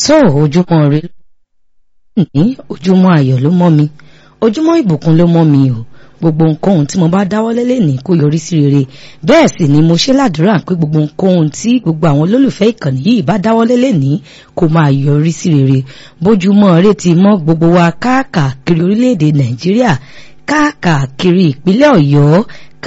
tó ojúmọ́ rẹ ní ojúmọ́ ayọ̀ ló mọ́ mi ojúmọ́ ìbùkún ló mọ́ mi o gbogbo nǹkan tí mo bá dáwọ́lé lẹ́nìí kó yọrí sí rere bẹ́ẹ̀ sì ni mo ṣe ládùúrà pé gbogbo nǹkan tí gbogbo àwọn olólùfẹ́ ìkànnì yìí bá dáwọ́lé lẹ́nìí kó máa yọrí sí rere bójúmọ́ rẹ ti mọ́ gbogbo wa káàkiri orílẹ̀-èdè nàìjíríà káàkiri ìpínlẹ̀ ọ̀yọ́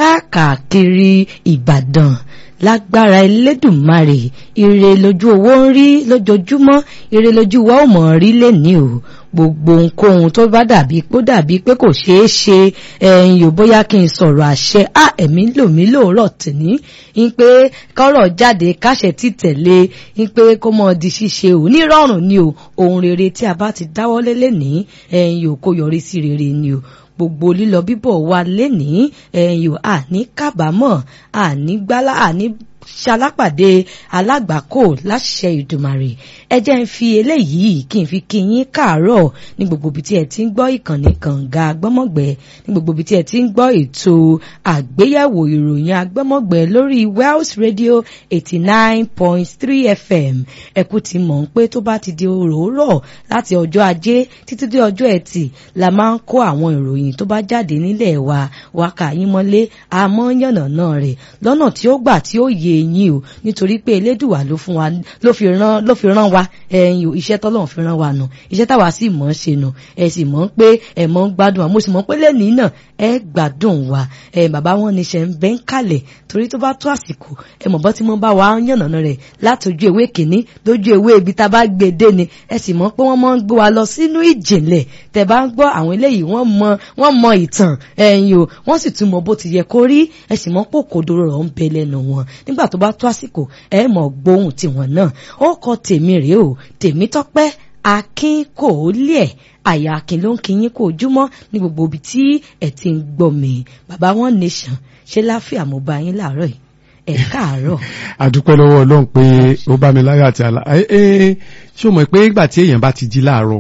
káàkiri ìbàdàn lágbára elédùnmarè ire lójú owó ń rí lójoojúmọ́ ire lójú wa ò mọ̀ rí lẹ́ni o gbogbo ohunkóhun tó bá dàbí pé ó dàbí pé kò ṣeé ṣe ẹ̀yìn ò bóyá kí n sọ̀rọ̀ àṣẹ á ẹ̀mí lò mí lóòrọ̀ tìní ń pé kọ́rọ̀ jáde káṣẹ títẹ̀lé ń pé kó mọ̀ di ṣíṣe ò nírọ̀rùn ni o ohun rere tí a bá ti dáwọ́lé lẹ́nìí ẹ̀yìn ò kó yọrí sí rere ni o gbogbo lílọ bíbọ̀ wa lénìí ẹ̀yìn àní kábàámọ̀ àní gbálá àní ṣalápàdé alágbàkó láṣẹ ìdùmarè ẹ jẹ́ ń fi eléyìí kí n fi kí yín káàárọ̀ ní gbogbo ibi tí ẹ ti ń gbọ́ ìkànnì kànga agbọ́mọ̀gbẹ́ ní gbogbo ibi tí ẹ ti ń gbọ́ ètò àgbéyẹ̀wò ìròyìn agbọ́mọ̀gbẹ́ lórí Wells Radio eighty nine point three FM ẹ kú ti mọ̀ ń pé tó bá ti di òróró láti ọjọ́ ajé títí dé ọjọ́ ẹtì la máa ń kó àwọn ìròyìn tó bá jáde nílẹ̀ wa wákà yín mọ́lé àmọ́ yànnàná rẹ̀ lọ́nà tí ó gbà tí ó yẹ eyín o nítorí pé elédùwà ló fún wa ló fi rán ló fi rán wa ẹyin o iṣẹ́ tọ́lọ́run fi rán wa nù iṣẹ́ táwa sì mọ̀ ọ́n ṣe nù ẹ sì mọ̀ pé ẹ mọ̀ ń gbádùn wa mo sì mọ̀ pé lẹ́nìí náà ẹ gbádùn wa ẹ bàbá wọn ní ṣe ń bẹ́ ń kalẹ̀ torí tó bá tó àsìkò ẹ mọ̀ bọ́ tí wọ́n bá wa yànnàná rẹ̀ látòjú ewé kìíní lójú ewé ibi tá a bá gbé dé ni ẹ sì mọ̀ pé wọ́n mọ̀ ń gbé wa lọ sínú ìjìnlẹ̀ tẹ bá ń gbọ́ àwọn eléyìí wọ́n mọ̀ wọ́n mọ̀ ìtàn ẹ̀yin o wọ́n sì tún mọ̀ bó ti yẹ kó rí ẹ sì mọ̀ pé òkodoro rọ̀ ń bẹ lẹ́nu wọn nígbà tó bá tó àsìkò ẹ mọ̀ gbóhùn tiwọn náà ó kọ tèmi rèé o tèmi tọ́pẹ́ akin kò lé ẹ̀ àyà akin ló ń kíyín kó ojúmọ́ ní gbogbo ibi tí ẹ ti ń gbọ́ mi bàbá wọn nation ṣé láfíà mo bá yín láàárọ̀ yìí ẹ káàárọ̀. àdúpẹ́ lọ́wọ́ ọlọ́run pé ó bá mi láyọ̀ àti àlá ẹ ṣé o mọ̀ pé ìgbà tí èèyàn bá ti jí láàárọ̀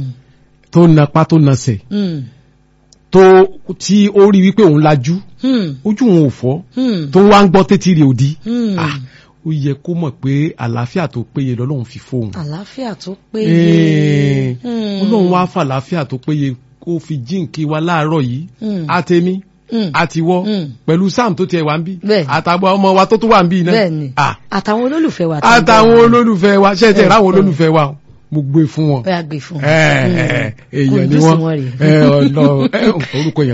tó napá tó nasẹ̀ tó tí ó rí wípé òun lajú ojú òun ò fọ́ tó wá ń gbọ́ tètè rè òdi ó yẹ kó mọ̀ pé àlàáfíà tó péye lọ́lọ́run fi fóun. àlàáfíà tó péye. ọlọ́run wá fà àlàáfíà tó péye kó fi jíǹkí wa láàárọ̀ yìí àtẹ̀mí àtiwọ́ pẹ̀lú sam tó tiẹ̀ wá ń bí àtàwọn ọmọ wa tó tún wà ń bí náà. bẹ́ẹ̀ni àtàwọn olólùfẹ́ wa. àtàwọn olólùfẹ́ wa ṣe é tẹ̀ ráwọn olólùfẹ́ wa mo gbé fún wọn. bẹ́ẹ̀ gbé fún wọn. èèyàn ni wọ́n orúkọ yẹn.